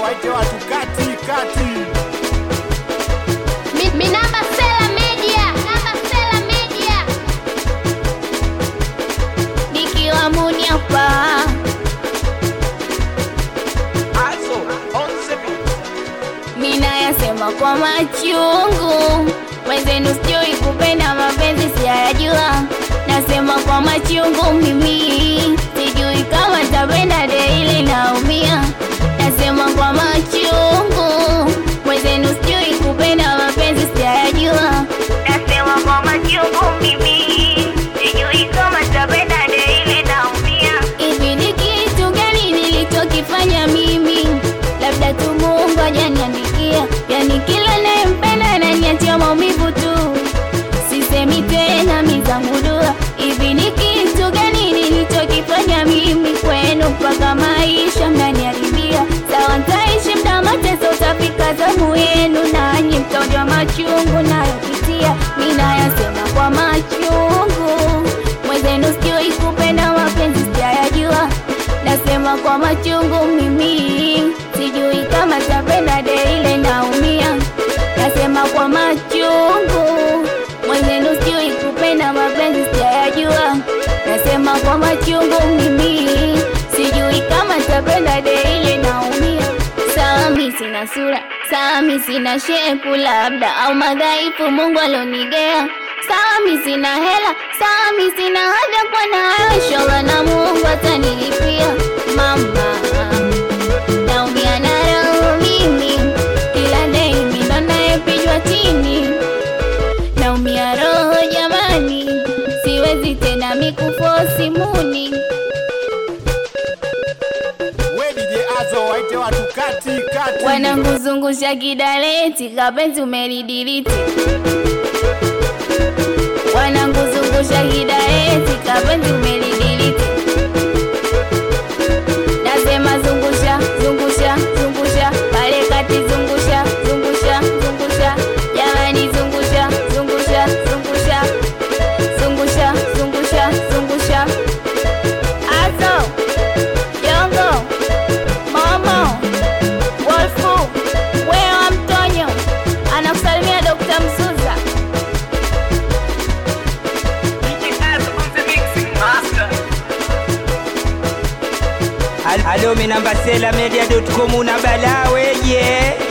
waite watu kati kati. Mi, mi namba Sela Media, namba Sela Media. Nikiwa muni hapa mina yasema kwa machungu, wenzenu sijui kupenda mapenzi siyajua, nasema kwa machungu mimi sijui kama tapenda deili naumia, nasema kwa machungu, wenzenu sijui kupenda mapenzi siyajua, nasema kwa machungu mimi sijui kama tapenda deili naumia. Hivi ni kitu gani nilichokifanya mimi? Labda tu Mungu hajaniandikia, yani kila nayempenda ananiachia maumivu tu. Sisemi tena mizamudua, hivi ni kitu gani nilichokifanya mimi kwenu mpaka maisha mnaniharibia? Sawa, ntaishi mda mateso, utafika zamu yenu, nanyi mtaonjwa machungu nayopitia. Ninayasema kwa machungu, mwenzenu sijui kupenda mapenzi sijayajua, nasema kwa machungu mimi sijui kama tapenda deile naumia, nasema kwa machungu mwenzenu sijui kupenda mapenzi sijayajua, nasema kwa machungu mimi sijui kama tapenda deile naumia. Sawa mi sina sura, sawa mi sina shepu labda au madhaifu Mungu alonigea. Sawa mi sina hela, sawa mi sina haja kwa nayo, inshallah na Mungu atanilipia mama naumia na roho mimi, kila day mimi ndo nayepigwa chini, naumia roho jamani, siwezi tena mikufosi muni We DJ Azo waite watu kati kati. wananguzungusha kidaleti, kapenzi umelidiliti, wananguzungusha kidaleti, kapenzi umelidiliti, nasema zungusha zungusha zungusha pale kati zungusha zungusha zungusha jamani zungusha zungusha zungusha zungusha zungusha zungusha azo jongo momo wolfu wewa mtonyo anakusalimia dokta msuza Alo, mi namba sela media.com una balaa weje